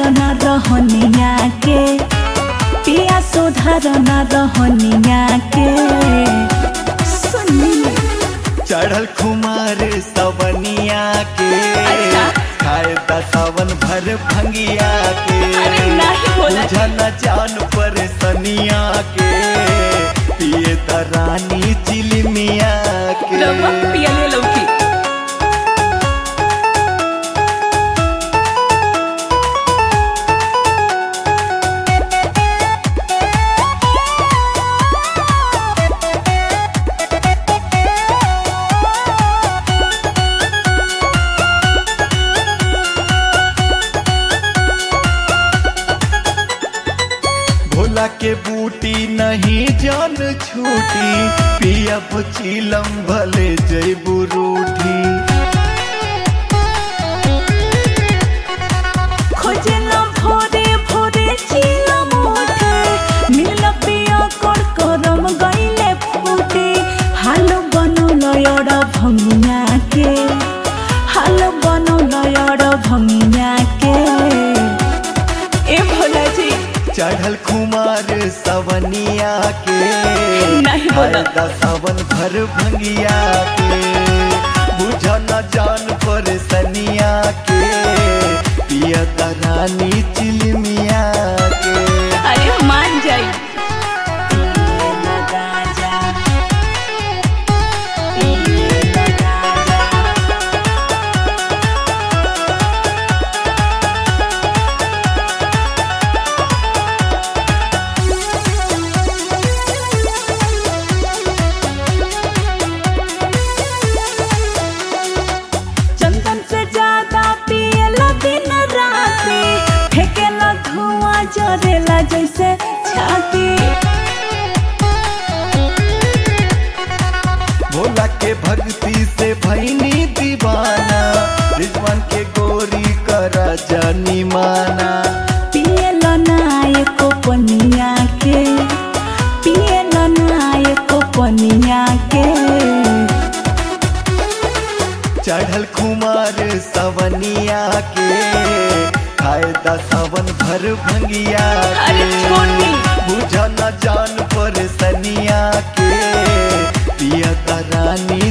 न रहनिया के पिया सुधार न रहनिया के सुनी चढ़ल खुमार सवनिया के अच्छा। खाए दा सावन भर भंगिया के अरे नाही बोला बुझा न जान पर सनिया के पिए दा रानी चिलमिया के रवा पियले लौकी भोला के बूटी नहीं जान छूटी पियब चिलम भले जैबू रूठी खोजेला भोरे भोरे चिला मोटे मिल पिया कर करम गईले फूटे हाल बनौल यड़ भंगिया के हाल बनौल यड़ भंगिया के ए भोला जी चढ़ल खुमार सवनिया के नहीं बोला। खाए दा सावन भर भंगिया के बुझा न जान पर सनिया के पिया दा रानी चिलमिया के अरे मान जाई चंदन से ज्यादा पियला दिन राती फेंकेला धुआं जरेला जैसे छाती भोला के भक्ति से भैनी दीवाना रिजवान के गोरी करा जानी माना पियला नायको पनिया के पियला नायको पनिया के चढ़ल खुमार सवनिया के खाए दा सावन भर भंगिया अरे के छोटी। बुझा न जान पर सनिया के पिया दा रानी